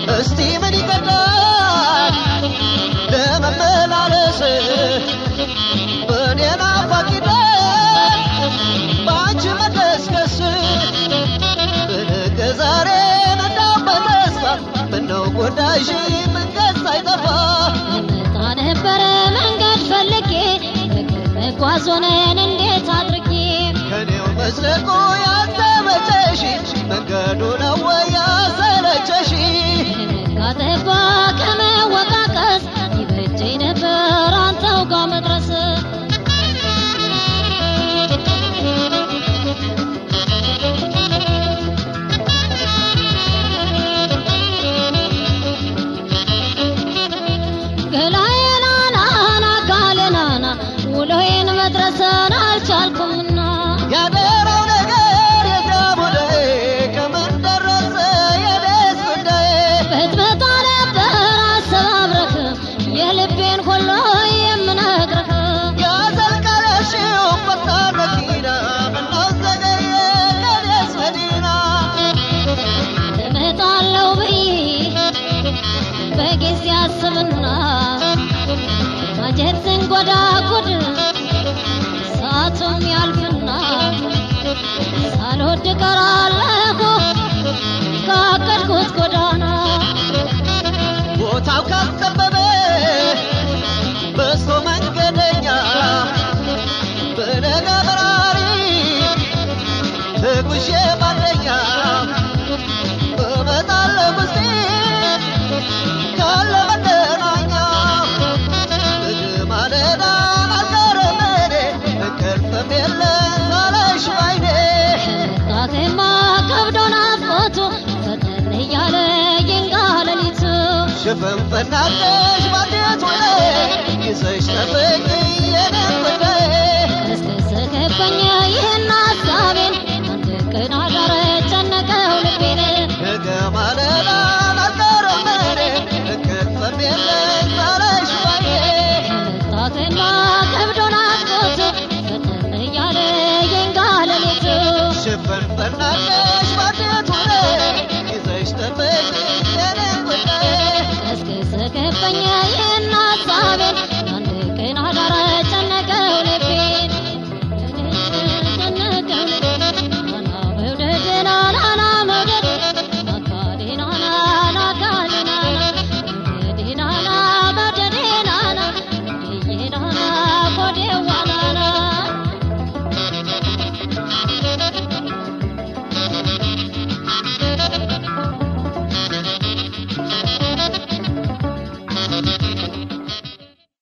እስቲ ምን ይቀዳል ለመመላለስ በእኔ ናፋቂነት በአንቺ መቀስቀስ በነገ ዛሬ ነዳው በተስፋ ምነው ጎዳሽ መንገድ ሳይጠፋ ልመጣ ነበረ መንገድ ፈልጌ እግር መጓዝ ሆነን እንዴት አድርጌ ከኔው መዝለቁ ያልተመቸሽ መንገዱ ነው ወይ ያሰለቸሽ ካጠባ ከመወቃቀስ ይበጀኝ ነበር አንተው ጋር መድረስ ገላዬናናና ካሌናና ውሎዬን መድረሰን አልቻልኩምና ያደረው ነገር የዳሙዳዬ ከምን ደረሰ የኔስ ጉዳዬ ብትመጣ ነበር አሰባብረህ የልቤን ሁሉ የምነግርህ ያዘልቀለሽው ፈጣን መኪና ምነው ዘገየ የኔስ መዲና እመጣለሁ ብዬ በጊዜ አስብና ማጀት ስንጎዳ ጉድ ሰዓቱም ያልፍና ሳልወድ ቀራለሁ ካቀድኩት ጎዳና ቦታው ካከበበ በስቶ መንገደኛ በነገ በራሪ ተጉዤ ባንደኛ እመጣለሁ ውስጤ ካለ መገናኛ እግ ማለዳ አልቀረም እኔ እንቅልፍም የለም ሳለሽ ባይኔ ከመጣህማ ከብዶን አፍቆቱ ፈጠን እያለ ይንጋ ሌሊቱ ሽፍንፍን አድርገሽ ባንዴት ሆነ ይዘሽ ጠብቂ የኔን ጉዳይ እስከሰከበኝ ይህን ሀሳቤን አንድ ቀን አዳረ ጨነቀው ልቤን ነገ ማለዳ አልቀረም እኔ እንቅልፍም የለም ሳለሽ ባይኔ ከመጣህማ ከብዶን አፍቆቱ ፈጠን እያለ ይንጋ ሌሊቱ ሽፍንፍን አድርገሽ ባንዴት ሆነ ይዘሽ ጠብቂ የኔን ጉዳይ እስከሰከበኝ ይህን